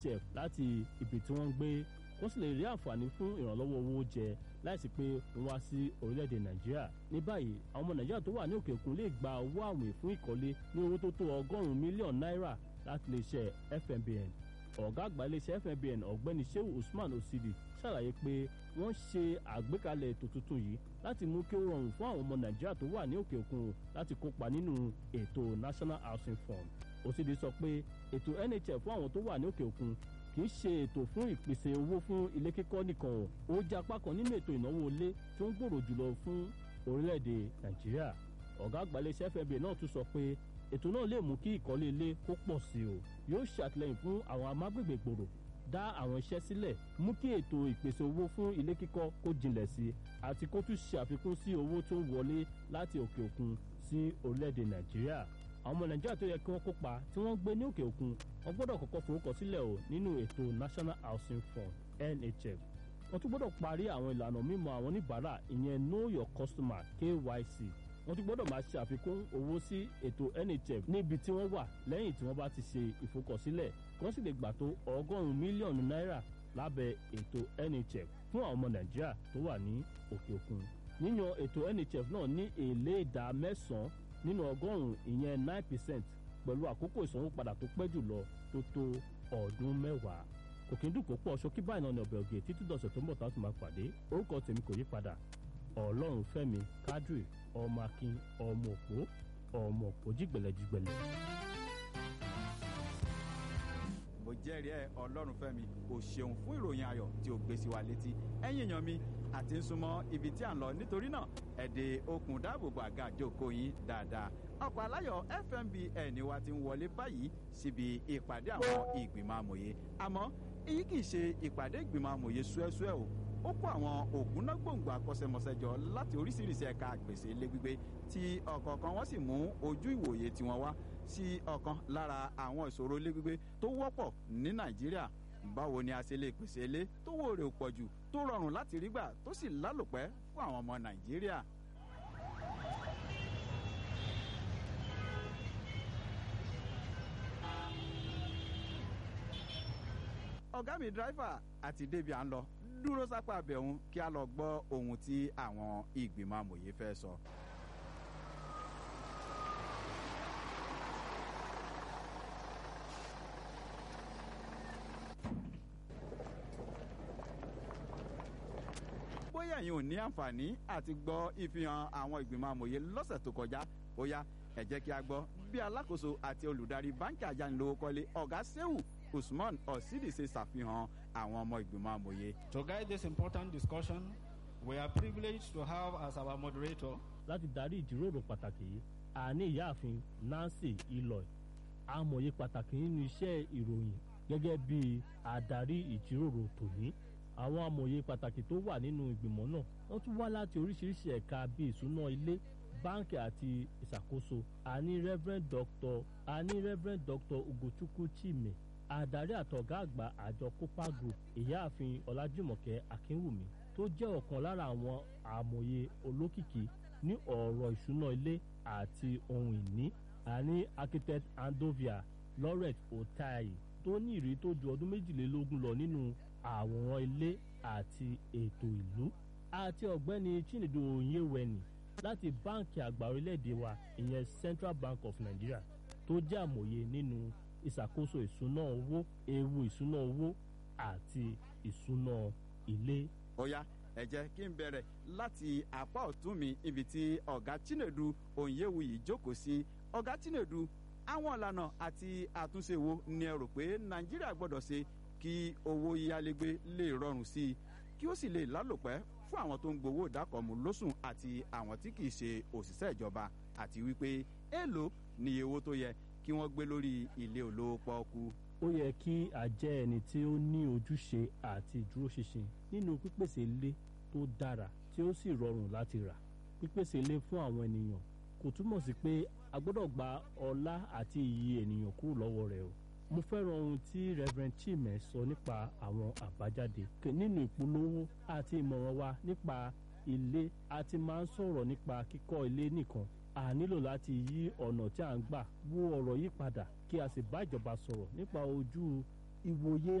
chef láti ibi tí wọ́n ń gbé wọ́n sì lè rí àǹfààní fún ìrànlọ́wọ́ owó jẹ láìsí pé wọ́n wá sí orílẹ̀-èdè nàìjíríà ní báyìí àwọn ọmọ nàìjíríà tó wà ní òkè òkun lè gba owó àwìn fún ìkọ́lé ní owó tó tó ọgọ́rùn-ún mílíọ̀nù náírà láti iléeṣẹ́ fmbn ọ̀gá àgbà iléeṣẹ́ fmbn ọ̀gbẹ́ni shehu usman osidi ṣàlàyé pé wọ́n ṣe àgbékalẹ̀ ètò tuntun yìí láti mú kí ó rọrùn fún àwọn ọmọ nàìjíríà tó wà ní òkè òkun láti kópa nínú ètò national housing fund osidi sọ pé ètò nhf fún àwọn tó wà ní òkè òkun kì í ṣe ètò fún ìpèsè owó fún ilé kíkọ́ nìkan o ó jẹ́ apá kan nínú ètò ìnáwó ilé tó ń gbòòrò jùlọ fún orílẹ̀-èdè nàìjíríà ọ̀gá àgbà iléeṣẹ́ fmb náà tún sọ pé ètò náà lè mú kí ìkọ́lé ilé kó pọ̀ sí o yóò ṣàtìlẹ́yìn fún àwọn amágbègbè gbòòrò dá àwọn iṣẹ́ sílẹ̀ mú kí ètò ìpèsè owó fún ilé kíkọ́ kó jinlẹ̀ sí i àti kó tún ṣe àfikún sí owó tó ń wọlé láti òkè òkun sí orílẹ̀-èdè nàìjíríà àwọn ọmọ nàìjíríà tó yẹ kí wọ́n kópa tí wọ́n ń gbé ní òkè òkun wọ́n gbọ́dọ̀ kọ́kọ́ forúkọ sílẹ̀ o nínú ètò national housing fund nhf wọ́n tún gbọ́dọ̀ parí àwọn ìlànà mímọ àwọn oníbàárà ìyẹn know your customer kyc wọ́n tún gbọ́dọ̀ máa ṣe àfikún owó sí ètò nhf níbi tí wọ́n wà lẹ́yìn tí wọ́n bá ti ṣe ìforúkọsílẹ̀ wọ́n sì lè gbà tó ọgọ́rùn-ún mílíọ̀nù náírà lábẹ́ ètò nhf fún àwọn ọmọ nàìjíríà tó wà ní òkè òkun yíyan ètò nhf náà ní èlé ìdá mẹ́sàn-án nínú ọgọ́rùn-ún ìyẹn nine percent pẹ̀lú àkókò ìsanwópadà tó pẹ́ jùlọ tó tó ọdún mẹ́wàá kò kí n dùn kó pọ̀ ṣókí báyìí náà ní ọbẹ̀ ògè títí dọ̀sẹ̀ tó ń bọ̀ táwọn ti máa pàdé orúkọ tèmi kò yí padà ọlọ́run fẹ́mi kádùrì ọmọ akin ọmọ òpó ọmọ òpó jígbẹ̀lẹ̀jígbẹ̀lẹ̀. mo jẹ́rìí ẹ ọlọ́run fẹ́mi o ṣeun fún ìròyìn ayọ̀ tí o gbé sí wa létí ẹ̀yin èèyàn mi àti ń súnmọ́ ibi tí à ń lọ nítorí náà ẹ̀dẹ̀ okùn dáàbòbò àga àjòkó yín dáadáa ọkọ̀ aláyọ̀ fmbn wa ti ń wọlé báyìí síbi ìpàdé àwọn ìgbìmọ̀ amòye àmọ́ èyí kì í ṣe ìpàdé ìgbìmọ̀ amòye ṣúẹ́ṣúẹ́ o ó kó àwọn ògúnnágbòǹgbò akọ́ṣẹ́mọṣẹ́ jọ láti oríṣiríṣi ẹ̀ka àgbèsè ilé gbígbé tí ọ̀kọ̀ọ̀kan wọ́n sì mú ojú ìwòye tiwọn wá sí ọ̀kan lára àwọn ìṣòro ilé gbígbé tó wọ́pọ̀ ní nàìjíríà báwo ni a ṣe lè pèsè ilé tó wò rè pọ̀ jù tó rọrùn láti rí gbà tó sì lálòpẹ́ fún àwọn ọmọ nàìjíríà. ọ̀gá mi dráìfà àti débi à ń lọ dúró sápá abẹ̀hún kí a lọ gbọ́ ohun tí àwọn ìgbìmọ̀ amòye fẹ́ sọ. bóyá ẹ̀yin ò ní àǹfààní àti gbọ́ ìfihàn àwọn ìgbìmọ̀ amòye lọ́sẹ̀ tó kọjá bóyá ẹ jẹ́ kí a gbọ́ bí alákòóso àti olùdarí báńkì ayánilówókọ́lé ọ̀gá sehu usman osidi ṣe ṣàfihàn àwọn ọmọ ìgbìmọ̀ amòye. To guide this important discussion, we are privileged to have as our moderator láti darí ìjíròrò pàtàkì yìí àní ìyáàfin nancy iloy amòye pàtàkì nínú iṣẹ́ ìròyìn gẹ́gẹ́ bí adarí ìjíròrò tòní àwọn amòye pàtàkì tó wà nínú ìgbìmọ̀ náà wọ́n tún wá láti oríṣiríṣi ẹ̀ka bíi ìṣúná ilé báńkì àti ìṣàkóso àní reverend doctor àní reverend doctor ugochukwu chime adarí àtọ̀gá àgbà àjọ copa group ìyáàfin ọlájúmọ̀kẹ́ akínwùmí tó jẹ́ ọ̀kan lára àwọn àmọ̀ye olókìkí ní ọ̀rọ̀ ìṣúná ilé àti ohun ìní àní architect andovia laurent otayi tó ní ìrírí tó ju ọdún méjìlélógún lọ nínú àwòrán ilé àti ètò ìlú àti ọ̀gbẹ́ni chinedu onyewẹni láti báǹkì àgbà orílẹ̀-èdè wa ìyẹn central bank of nigeria tó jẹ́ àmọ̀ye nínú ìṣàkóso ìṣúná owó ewu ìṣúná owó àti ìṣúná ilé. ó yá ẹ jẹ́ kí n bẹ̀rẹ̀ láti apá ọ̀tún mi ibi tí ọ̀gá chinedu onyewu yìí jókòó sí ọ̀gá chinedu àwọn ìlànà àti àtúnṣe wo ni ẹ rò pé nàìjíríà gbọ́dọ̀ ṣe kí owó yíyálégbé lè rọrùn sí i kí ó sì lè lálòpẹ́ fún àwọn tó ń gbowó ìdákọ̀mù lóṣùn àti àwọn tí kì í ṣe òṣìṣẹ́ ìjọba àti wípé èèlò ni iye owó tó yẹ kí wọ́n gbé lórí ilé olówó pọ́ọ́kú. ó yẹ kí a jẹ́ ẹni tí ó ní ojúṣe àti ìdúróṣinṣin nínú pípèsè ilé tó dára tí ó sì rọrùn láti rà pípèsè ilé fún àwọn ènìyàn kò túmọ̀ sí pé a gbọ́dọ̀ gba ọlá àti iyì ènìyàn kúrò lọ́wọ́ rẹ̀ o mo fẹ́ràn ohun tí reverend chime sọ nípa àwọn àbájáde nínú ìpolówó àti ìmọ̀ràn wa nípa ilé a ti máa ń sọ̀rọ̀ nípa kíkọ́ ilé nìkan a nílò láti yí ọ̀nà tí à ń gbà wo ọ̀rọ̀ yìí padà kí a sì bá ìjọba sọ̀rọ̀ nípa ojú ìwòye